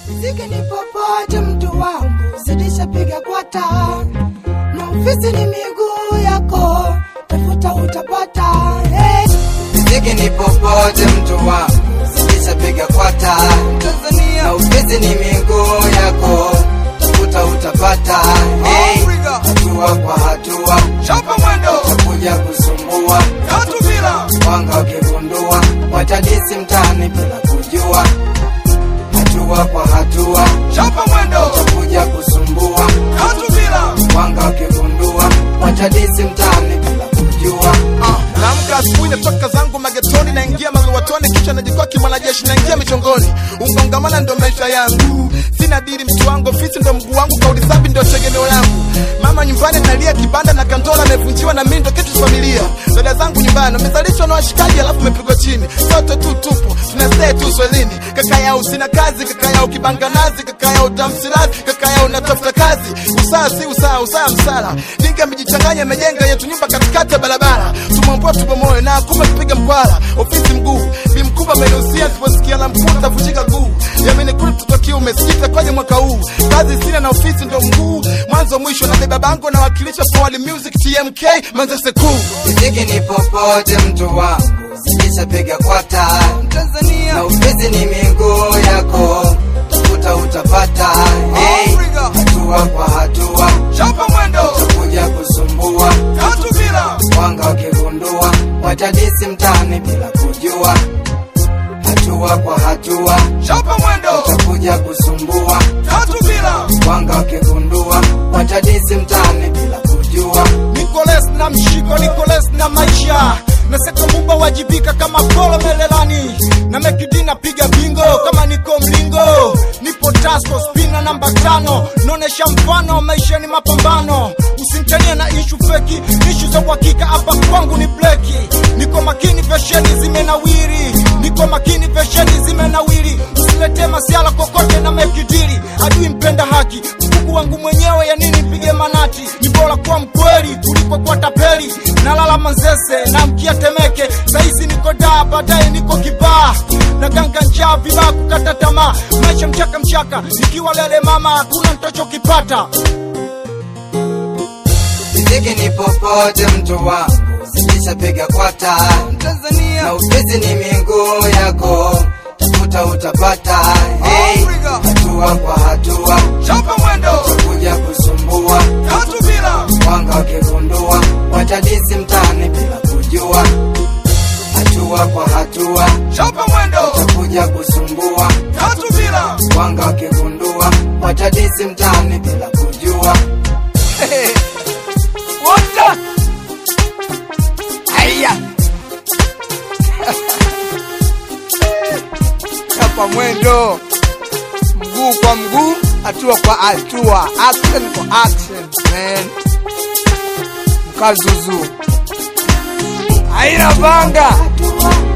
Ziki ni popote mtu wangu, zidisha piga kwata, na ofisi ni miguu yako, tafuta utapata. Hey. Ziki ni popote mtu wangu, zidisha piga kwata. Tanzania na ofisi ni miguu yako, tafuta utapata. Hey. Hatua kwa hatua, Chapa mwendo utakuja kusumbua. tatu bila Wanga wakigundua, watadisi mtaani bila kujua. Hatua kwa hatua, chapa mwendo utakuja kusumbua. tatu bila Wanga wakigundua, watadisi mtaani bila kujua. Ah, naamka asubuhi natoka zangu magetoni naingia maliwatoni kisha najikoki mwanajeshi naingia michongoni ungongamana ndo maisha yangu sina diri mtu wangu ofisi ndo mguu wangu kauli safi ndo tegemeo langu mama nyumbani nalia kibanda na kandola amevunjiwa na mimi ndo kitu cha familia dada zangu nyumbani wamezalishwa na washikaji alafu umepigwa chini sote tu tupo tunastay tu swelini kaka yao sina kazi kaka yao kibanga nazi kaka yao tamsilazi kaka yao natafuta kazi usaa si usaa usaa msala dinga amejichanganya amejenga yetu nyumba katikati ya barabara tumwambua tubomoe na kumbe tupiga mkwara ofisi mguu bi mkubwa amenihusia tuposikia la mkuu tavunjika guu yamenikuli mtoto kiume sikita kwenye mwaka huu kazi sina na ofisi ndo mguu mwanzo mwisho na beba bango na wakilisha Power music tmk manzese kuu Ziki ni popote mtu wangu, zidisha piga kwata. Tanzania na ofisi ni miguu yako, tafuta utapata. Hey. Hatua kwa hatua, chapa mwendo utakuja kusumbua. tatu bila Wanga wakigundua, watadisi mtaani bila kujua. Hatua kwa hatua, chapa mwendo utakuja kusumbua. tatu bila Wanga wakigundua, watadisi mtaani bila kujua. Nicolas na mshiko Nicolas na maisha na seko mumba wajibika kama polo melelani na mekidina piga bingo kama niko mlingo nipo tasko spina namba tano naonesha mfano maisha ni mapambano usimtania na ishu feki ishu za uhakika hapa kwangu ni bleki niko makini vesheni zimenawiri niko makini vesheni zimenawiri usilete masiala kokote na mekidiri adui mpenda haki mkuku wangu mwenyewe ya nini pige manati ni bora kuwa mkweli kuliko kuwa tapeli nalala manzese na mkia temeke sahizi niko daa baadaye niko kibaa na ganga njaa vibaa kukata tamaa maisha mchaka mchaka ikiwa lele mama hakuna ntachokipata Ziki ni popote mtu wangu, zidisha piga kwata. Tanzania na ofisi ni miguu yako, tafuta utapata. Hey. Hatua kwa hatua, chapa mwendo utakuja kusumbua. tatu bila Wanga wakigundua, watadisi mtaani bila kujua. Hatua kwa hatua, chapa mwendo utakuja kusumbua. tatu bila Wanga wakigundua, watadisi mtaani bila kujua. Wota Aya Chapa mwendo Mguu kwa mguu Hatua kwa hatua Action kwa action man Mkazuzu Aina banga Hatua